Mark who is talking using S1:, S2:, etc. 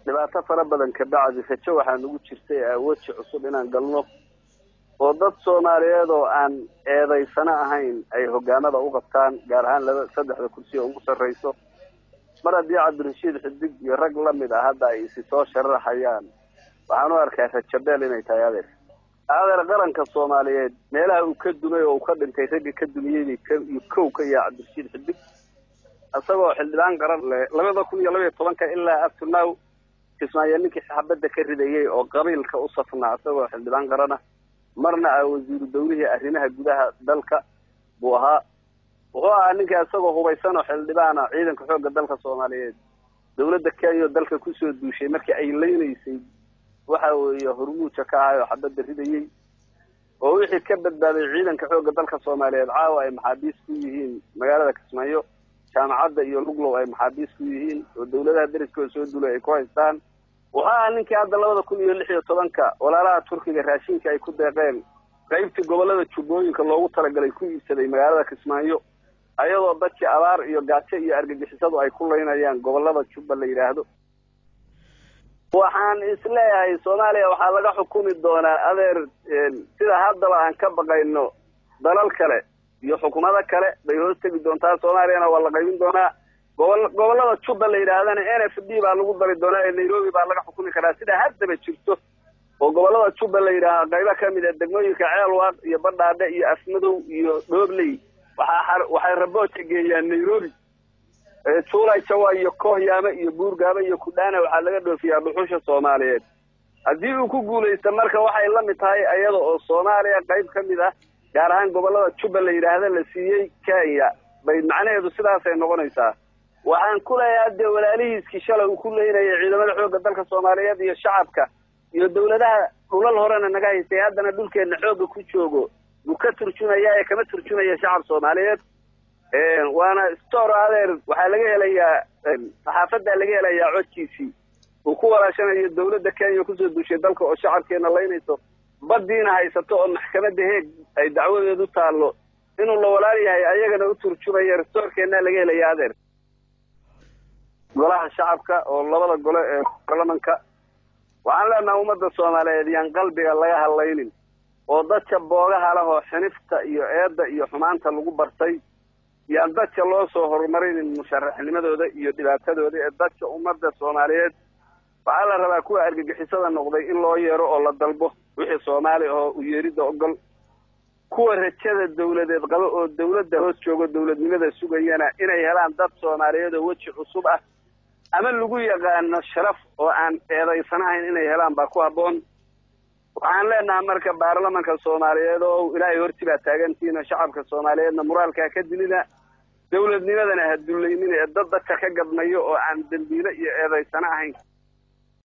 S1: dhibaato fara badan ka bacdi rajo waxaa nagu jirtay weji cusub inaan galno oo dad soomaaliyeed oo aan eedaysano ahayn ay hogaamada u qabtaan gaar ahaan laba saddexda kursi oo ugu sarrayso mar haddii cabdirashiid xidig iyo rag la mid ah hadda ay isi soo sharaxayaan waxaan u arkaa rajabeel inay tahay adeer adeer qaranka soomaaliyeed meelaha uu ka dumay oo uu ka dhintay ragga ka dumiyey kow ka yaha cabdirashiid xidig isagoo xildhibaan qaran leh labada kun iyo labaiyo tobanka ilaa up to now kismaayo ninkii xabadda ka ridayey oo qabiilka u safnaa isagoo xildhibaan qarana marna ah wasiiru dawlihii arrimaha gudaha dalka buu ahaa wuxuu ahaa ninka isagoo hubaysan oo xildhibaana ciidanka xoogga dalka soomaaliyeed dawladda kenya oo dalka kusoo duushay markii ay leynaysay waxa weeye hormuuja ka ahay oo xabadda ridayey oo wixii ka badbaaday ciidanka xoogga dalka soomaaliyeed caawa ay maxaabiis ku yihiin magaalada kismaayo jaamacadda iyo luglow ay maxaabiis ku yihiin oo dawladaha deriskooda soo dulay ay ku haystaan wuxuu ahaa ninkii hadda labada kun iyo lix iyo tobanka walaalaha turkiga raashinka ay ku deeqeen qaybtii gobollada jubbooyinka loogu talagalay ku iibsaday magaalada kismaayo ayadoo dadkii abaar iyo gaajo iyo argagixisadu ay ku laynayaan gobollada jubba la yidhaahdo waxaan isleeyahay soomaaliya waxaa laga xukumi doonaa adeer sida haddaba aan ka baqayno dalal kale iyo xukuumado kale bay hoos tegi doontaa soomaaliyana waa la qaybin doonaa gobol gobollada jubba la yidhaahdana n f d baa lagu dari doonaa ee nairobi baa laga xukumi karaa sida haddaba jirto oo gobollada jubba la yidhaaha qaybo ka mid a degmooyinka ceelwaaq iyo badhaadhe iyo afmadow iyo dhoobley waxaa waxay rabooja geeyaan nairobi juulay jawa iyo koohyaame iyo buurgaaba iyo kudhaana waxaa laga dhoofiyaa dhuxusha soomaaliyeed haddii uu ku guulaysta marka waxay la mid tahay iyada oo soomaaliya qayb ka mid ah gaar ahaan gobollada jubba la yidhaahda la siiyey kenya bay macnaheedu sidaasay noqonaysaa waxaan ku leeyahay dee walaalihiiskii shalay uu ku leynayay ciidamada xoogga dalka soomaaliyeed iyo shacabka iyo dawladaha dhulal horena naga haystay haddana dhulkeenna xoogga ku joogo buu ka turjumaya ee kama turjumaya shacab soomaaliyeed waana store adeer waxaa laga helayaa saxaafaddaa laga helayaa codkiisii uu ku walaashanayo dawladda kenya kusoo duushay dalka oo shacabkeena laynayso baddiina haysato oo maxkamadda heeg ay dacwadeedu taallo inuu la walaal yahay ayagana u turjumaya restoorkeennaa laga helaya adeer golaha shacabka oo labada gole ee baarlamanka waxaan leenaha ummadda soomaaliyeed yaan qalbiga laga hadlaynin oo dadka boogaha leh oo xinifta iyo eedda iyo xumaanta lagu bartay yaan dadka loo soo horumarinin musharaxnimadooda iyo dhibaatadooda ee dadka ummadda soomaaliyeed waxaa la rabaa kuwa argagixisada noqday in loo yeero oo la dalbo wixii soomaali ahoo u yeeridda ogol kuwa rajada dawladeed qaba oo dawladda hoos joogo dawladnimada sugayana inay helaan dad soomaaliyeed oo weji cusub ah ama lagu yaqaano sharaf oo aan eedaysanahayn inay helaan baa ku habboon waxaan leenahay marka baarlamanka soomaaliyeed oo ilaahay horti baa taagantihiin shacabka soomaaliyeedna muraalkaa ka dilina dawladnimadana ha dullaynina ee dad dadka ka gadmayo oo aan dembiile iyo eedaysano ahayn